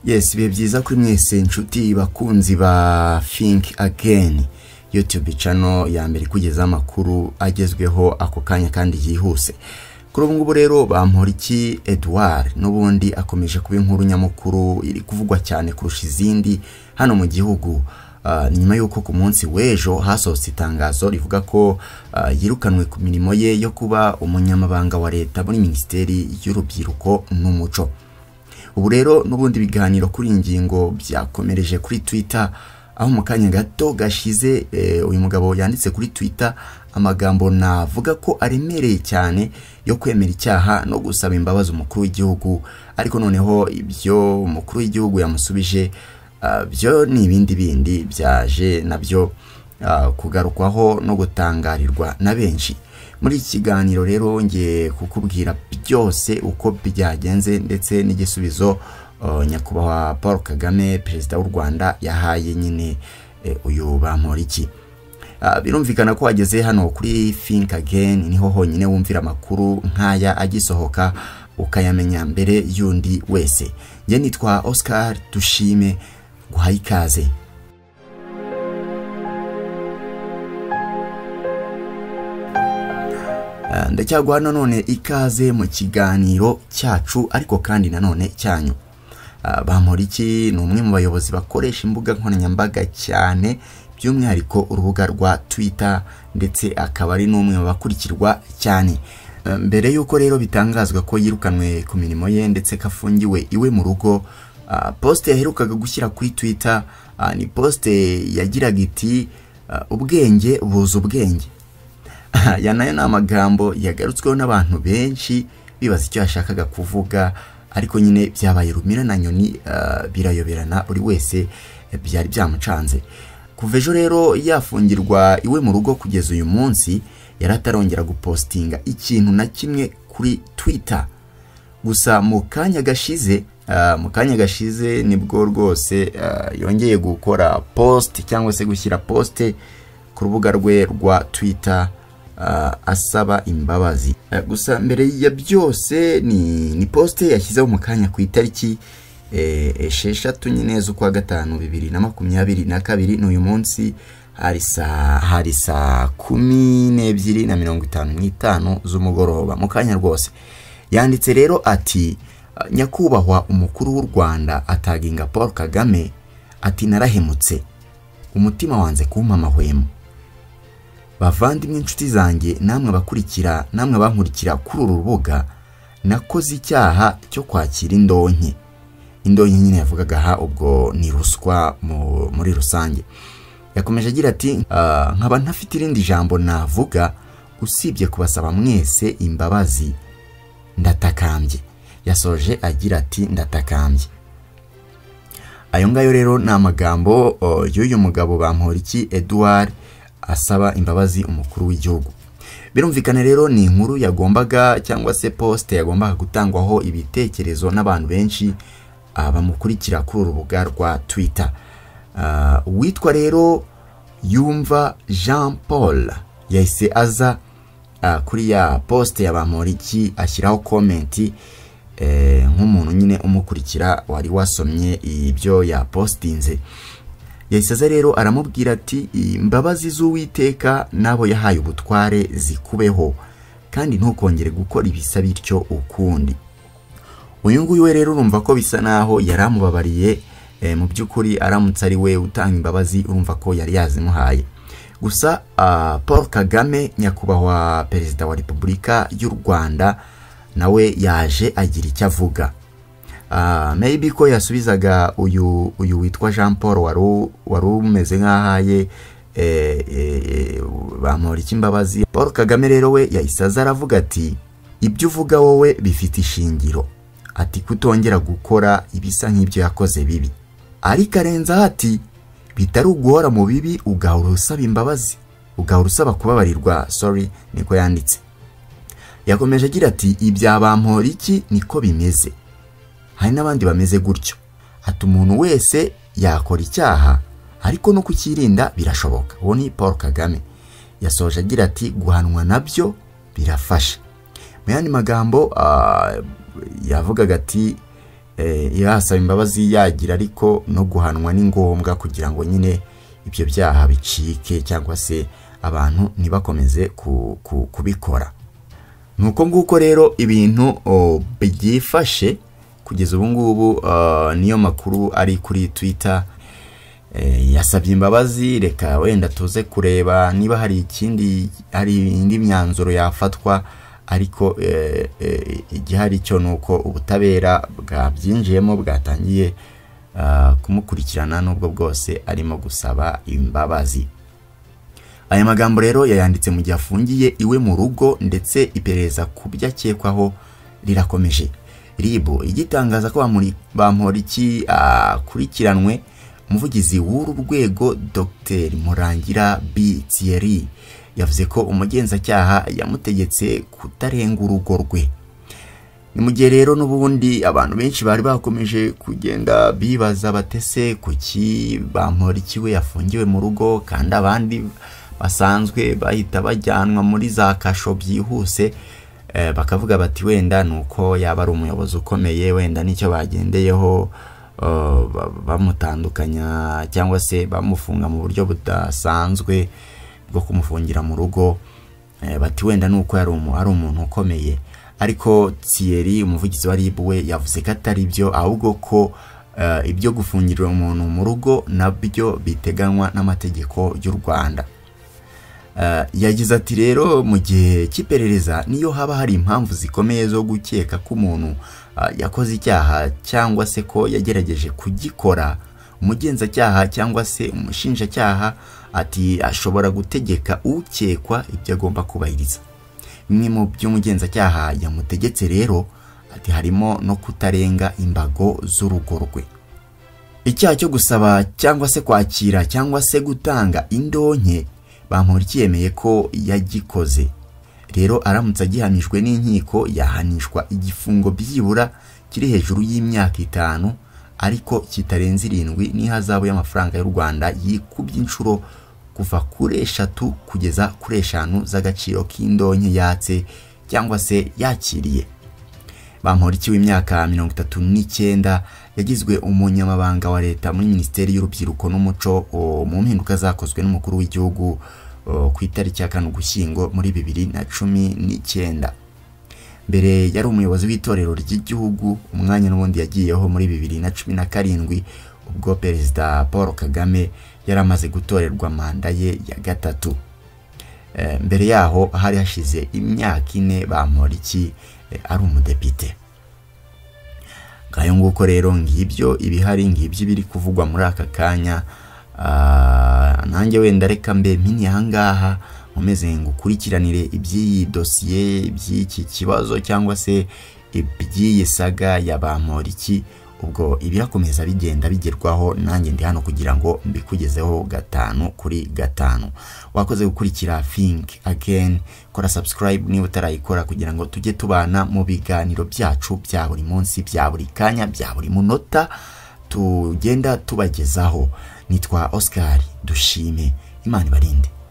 yesi ibihe byiza kuri mwese inshuti bakunzi ba think again youtube cano ya mbere ikugezaho amakuru agezweho ako kanya kandi yihuse kuri ubu ngubu rero bamporiki edouard n'ubundi akomeje kuba inkuru nyamukuru iri kuvugwa cyane kurusha izindi hano mu gihugu nyuma y'uko ku munsi w'ejo hasohotse itangazo rivuga ko yirukanwe ku mirimo ye yo kuba umunyamabanga wa leta muri minisiteri y'urubyiruko n'umuco ubu rero n'ubundi biganiro kuri iyi ngingo byakomereje kuri twitter aho mu kanya gato gashize uyu mugabo yanditse kuri twitter amagambo navuga ko aremereye cyane yo kwemera icyaha no gusaba imbabazi umukuru w'igihugu ariko noneho ibyo umukuru w'igihugu yamusubije byo ni ibindi bindi byaje nabyo kugarukwaho no gutangarirwa na benshi muri iki kiganiro rero wongeye kukubwira byose uko byagenze ndetse n'igisubizo nyakubahwa paul kagame perezida w'u rwanda yahaye nyine uyu bamporiki birumvikana ko wageze hano kuri think again niho honyine wumvira amakuru nk'aya agisohoka ukayamenya mbere y'undi wese njye nitwa oscar dushime guhaye ikaze ndacyaguha nanone ikaze mu kiganiro cyacu ariko kandi nanone cyanyu bamporiki ni umwe mu bayobozi bakoresha imbuga nkoranyambaga cyane by'umwihariko urubuga rwa twitter ndetse akaba ari n'umwe mu bakurikirwa cyane mbere y'uko rero bitangazwa ko yirukanwe ku mirimo ye ndetse ko afungiwe iwe mu rugo posite yaherukaga gushyira kuri twitter ni posite yagiraga iti ubwenge buza ubwenge aya nayo ni amagambo yagarutsweho n'abantu benshi bibaza icyo yashakaga kuvuga ariko nyine byabaye rumira na nyoni birayoberana buri wese byari byamucanze kuva ejo rero yafungirwa iwe mu rugo kugeza uyu munsi yari atarongera gupositinga ikintu na kimwe kuri twitter gusa mu kanya gashize mu kanya gashize nibwo rwose yongeye gukora posite cyangwa se gushyira posite ku rubuga rwe rwa twitter asaba imbabazi gusa mbere ya byose ni posite yashyizeho mu kanya ku itariki esheshatu nyine z'ukwa gatanu bibiri na makumyabiri na kabiri n'uyu munsi hari saa hari saa kumi n'ebyiri na mirongo itanu n'itanu z'umugoroba mu kanya rwose yanditse rero ati nyakubahwa umukuru w'u rwanda ataginga paul kagame ati narahemutse umutima wanze kumpa amahwemo bavandimwe inshuti zanjye namwe abakurikira namwe abankurikira kuri uru rubuga nakoze icyaha cyo kwakira indonke indonke nyine yavugaga aha ubwo ni ruswa muri rusange yakomeje agira ati nkaba ntafite irindi jambo navuga usibye kubasaba mwese imbabazi ndatakambye yasoje agira ati ndatakambye ayo ngayo rero ni amagambo y'uyu mugabo bamporiki eduard asaba imbabazi umukuru w'igihugu birumvikana rero ni inkuru yagombaga cyangwa se posite yagombaga gutangwaho ibitekerezo n'abantu benshi bamukurikira kuri urubuga rwa twitter uwitwa rero yumva jean paul yahise aza kuri ya posite ya bamporiki ashyiraho komenti nk'umuntu nyine umukurikira wari wasomye ibyo yapositinze yahise aza rero aramubwira ati imbabazi z'uwiteka n'abo yahaye ubutware zikubeho kandi ntukongere gukora ibisa bityo ukundi uyu nguyu we rero urumva ko bisa naho yari amubabariye mu by'ukuri aramutse ari we utanga imbabazi urumva ko yari yazimuhaye gusa paul kagame nyakubahwa perezida wa repubulika y'u rwanda nawe yaje agira icyo avuga maybe ko yasubizaga uyu uyu witwa jean paul wari umeze nk'ahaye bamura imbabazi paul kagame rero we yahise aza aravuga ati ibyo uvuga wowe bifite ishingiro ati kutongera gukora ibisa nk'ibyo yakoze bibi ariko arenzaho ati bitari uguhora mu bibi ugahora usaba imbabazi ugahora usaba kubabarirwa sorry niko yanditse yakomeje agira ati ibya bampora iki niko bimeze hari n'abandi bameze gutyo ati umuntu wese yakora icyaha ariko no kukirinda birashoboka uwo ni paul kagame yasoje agira ati guhanwa nabyo birafasha mu yandi magambo yavugaga ati yasaba imbabazi yagira ariko no guhanwa ni ngombwa kugira ngo nyine ibyo byaha bicike cyangwa se abantu ntibakomeze kubikora ni uko nguko rero ibintu byifashe kugeza ubu ngubu niyo makuru ari kuri twita yasabye imbabazi reka wenda tuze kureba niba hari ikindi hari indi myanzuro yafatwa ariko igihari cyo ni uko ubutabera bwabyinjiyemo bwatangiye kumukurikirana n'ubwo bwose arimo gusaba imbabazi aya magambo rero yayanditse mu gihe afungiye iwe mu rugo ndetse iperereza ku byo akekwaho rirakomeje rib igitangaza ko bamporiki akurikiranwe umuvugizi w'uru rwego dr murangira b thierry yavuze ko umugenzacyaha yamutegetse kutarenga urugo rwe ni mu gihe rero n'ubundi abantu benshi bari bakomeje kugenda bibaza batese ku ki bamporiki we yafungiwe mu rugo kandi abandi basanzwe bahita bajyanwa muri za kasho byihuse bakavuga bati wenda ni uko yaba ari umuyobozi ukomeye wenda nicyo bagendeyeho bamutandukanya cyangwa se bamufunga mu buryo budasanzwe bwo kumufungira mu rugo bati wenda ni uko ari umuntu ukomeye ariko Thierry umuvugizi wa ribu we yavuze ko atari byo ahubwo ko ibyo gufungirira umuntu mu rugo nabyo biteganywa n'amategeko y'u rwanda yagize ati rero mu gihe cy'iperereza niyo haba hari impamvu zikomeye zo gukeka ko umuntu yakoze icyaha cyangwa se ko yagerageje kugikora umugenzacyaha cyangwa se umushinjacyaha ati ashobora gutegeka ukekwa ibyo agomba kubahiriza bimwe mu by'umugenzacyaha yamutegetse rero ati harimo no kutarenga imbago z'urugo rwe icyaha cyo gusaba cyangwa se kwakira cyangwa se gutanga indonke bamporiki yemeye ko yagikoze rero aramutse agihamijwe n'inkiko yahanishwa igifungo byibura kiri hejuru y'imyaka itanu ariko kitarenze irindwi n'ihazabu y'amafaranga y'u rwanda yikubye inshuro kuva kuri eshatu kugeza kuri eshanu z'agaciro k'indonke yatse cyangwa se yakiriye bamporiki w'imyaka mirongo itatu n'icyenda yagizwe umunyamabanga wa leta muri minisiteri y'urubyiruko n'umuco mu mpinduka zakozwe n'umukuru w'igihugu ku itariki ya kane ugushyingo muri bibiri na cumi n'icyenda mbere yari umuyobozi w'itorero ry'igihugu umwanya n'ubundi yagiyeho muri bibiri na cumi na karindwi ubwo perezida paul kagame yari amaze gutorerwa manda ye ya gatatu mbere yaho hari hashize imyaka ine bamporiki ari umudepite ngayo nguko rero ngibyo ibihari ngibyo biri kuvugwa muri aka kanya nanjye wenda reka mbe mini ahangaha nkomeze ngukurikiranire iby'iyi dosiye iby'iki kibazo cyangwa se iby'iyi saga ya bamporiki ubwo ibirakomeza bigenda bigerwaho nanjye ndi hano kugira ngo mbikugezeho gatanu kuri gatanu wakoze gukurikira think again kora subscribe niba utarayikora kugira ngo tujye tubana mu biganiro byacu bya buri munsi bya buri kanya bya buri munota tugenda tubagezaho nitwa Oscar dushime imana ibarinde